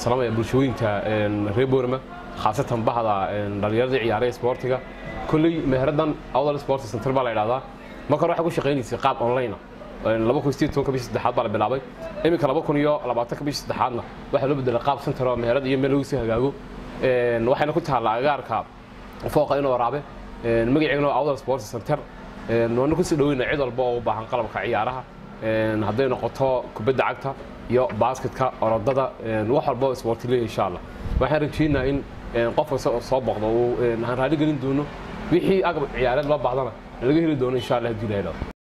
salaamaya bulshooyinka reer boorama khaasatan bahda dhallinyaradii ciyaaraya isboortiga kolley meheraddan awdal sports center baa la idhahdaa marka hore waxay ku shaqaynaysay qaab online laba kun sideed tobanka bishii saddexaad baa la bilaabay iminka laba kun iyo labaatanka bishii saddexaadna waxaa loo bedelay qaab center oo meherad iyo meel lagu sii hagaago waxayna ku taallaa agaarka fooqa inoo waraabe magaceegana waa awdal sports center waana kusii dhaweyna cid walba oo u baahan qalabka ciyaaraha hadday noqoto kubadda cagta iyo basketka orodada wax walba oo isboorti leeyahay insha allah waxaan rajaynayaa in qof kasta oo soo boqdo uu aan raali gelin doono wixii agab ciyaareed loo baahdana laga heli doono insha allah haddii la helo